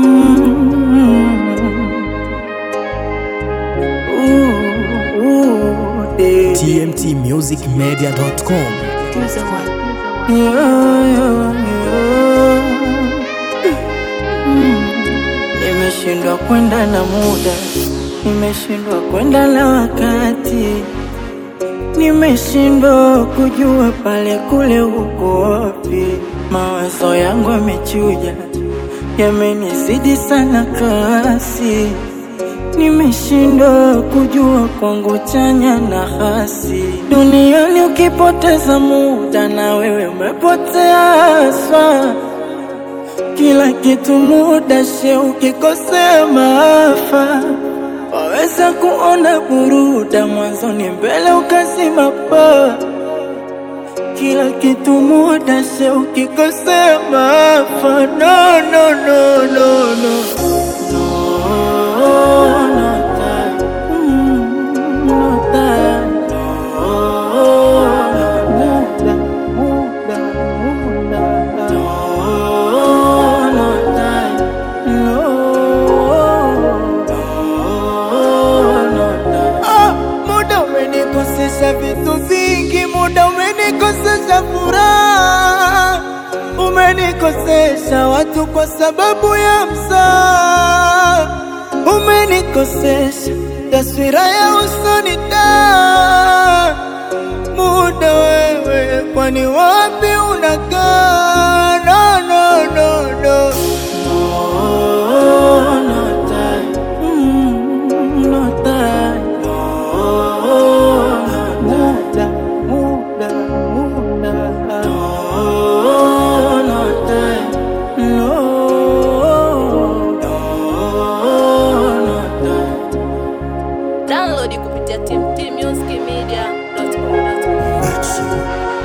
tmtmusicmedia.com Nimeshindwa kwenda na muda, nimeshindwa kwenda na wakati, nimeshindwa kujua pale kule uko wapi. Mawazo yangu yamechuja, yamenizidi sana kasi, nimeshindwa kujua kwangu chanya na hasi. Duniani ukipoteza muda, na wewe umepotea haswa kila kitu muda she, ukikosea maafa. Waweza kuona buruda mwanzoni, mbele ukazima paa. Kila kitu muda she, ukikosea maafa. No, no, no, no, no. No, no time. Mm, no time. No, muda, muda, muda. No, no time. No, no time. Ah, muda umenikosesha vitu vingi, muda umenikosesha furaha, umenikosesha watu kwa sababu ya msaa, umenikosesha taswira ya usoni taa muda wewe, kwani wapi unakaa? No, no, no, no. No, no time. Mm, no time. No, muda, muda, muda. No, no time. No, no, no time. Download kupitia tmtmusicmedia.com.